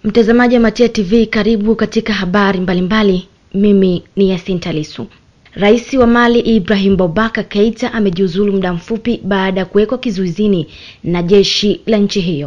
Mtazamaji wa Matia TV, karibu katika habari mbalimbali. Mimi ni Yasin Talisu. Rais wa Mali Ibrahim Boubacar Keita amejiuzulu muda mfupi baada ya kuwekwa kizuizini na jeshi la nchi hiyo.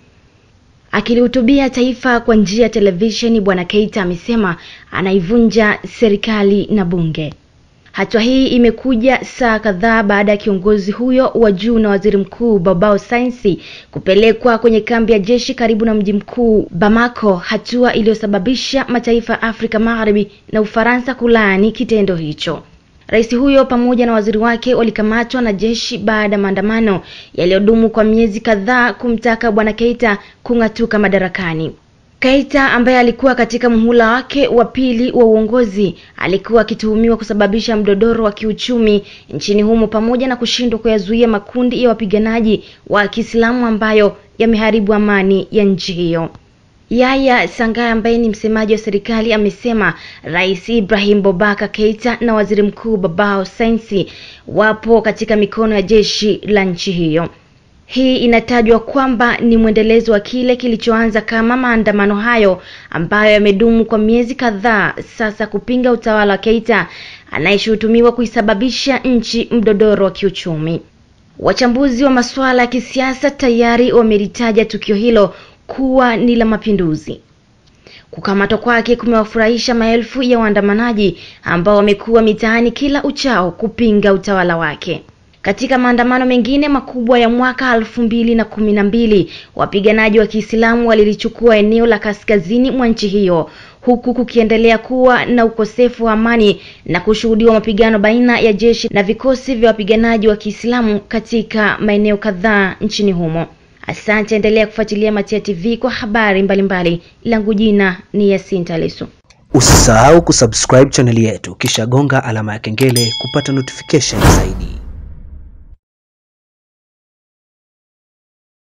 Akilihutubia taifa kwa njia ya televisheni, Bwana Keita amesema anaivunja serikali na bunge. Hatua hii imekuja saa kadhaa baada ya kiongozi huyo wa juu na waziri mkuu Babao Sansi kupelekwa kwenye kambi ya jeshi karibu na mji mkuu Bamako, hatua iliyosababisha mataifa ya Afrika Magharibi na Ufaransa kulaani kitendo hicho. Rais huyo pamoja na waziri wake walikamatwa na jeshi baada ya maandamano yaliyodumu kwa miezi kadhaa kumtaka bwana Keita kung'atuka madarakani. Keita ambaye alikuwa katika muhula wake wa pili wa uongozi alikuwa akituhumiwa kusababisha mdodoro wa kiuchumi nchini humo pamoja na kushindwa kuyazuia makundi ya wapiganaji wa Kiislamu ambayo yameharibu amani ya nchi hiyo. Yaya Sangaya ambaye ni msemaji wa serikali amesema Rais Ibrahim Boubacar Keita na Waziri Mkuu Babao Sansi wapo katika mikono ya jeshi la nchi hiyo. Hii inatajwa kwamba ni mwendelezo wa kile kilichoanza kama maandamano hayo ambayo yamedumu kwa miezi kadhaa sasa kupinga utawala wa Keita anayeshutumiwa kuisababisha nchi mdodoro wa kiuchumi. Wachambuzi wa masuala ya kisiasa tayari wamelitaja tukio hilo kuwa ni la mapinduzi. Kukamatwa kwake kumewafurahisha maelfu ya waandamanaji ambao wamekuwa mitaani kila uchao kupinga utawala wake. Katika maandamano mengine makubwa ya mwaka elfu mbili na kumi na mbili wapiganaji wa Kiislamu walilichukua eneo la kaskazini mwa nchi hiyo huku kukiendelea kuwa na ukosefu wa amani na kushuhudiwa mapigano baina ya jeshi na vikosi vya wapiganaji wa Kiislamu katika maeneo kadhaa nchini humo. Asante, endelea kufuatilia Matia TV kwa habari mbalimbali. Langu jina ni Yasin Talisu. Usisahau kusubscribe chaneli yetu kisha gonga alama ya kengele kupata notification zaidi.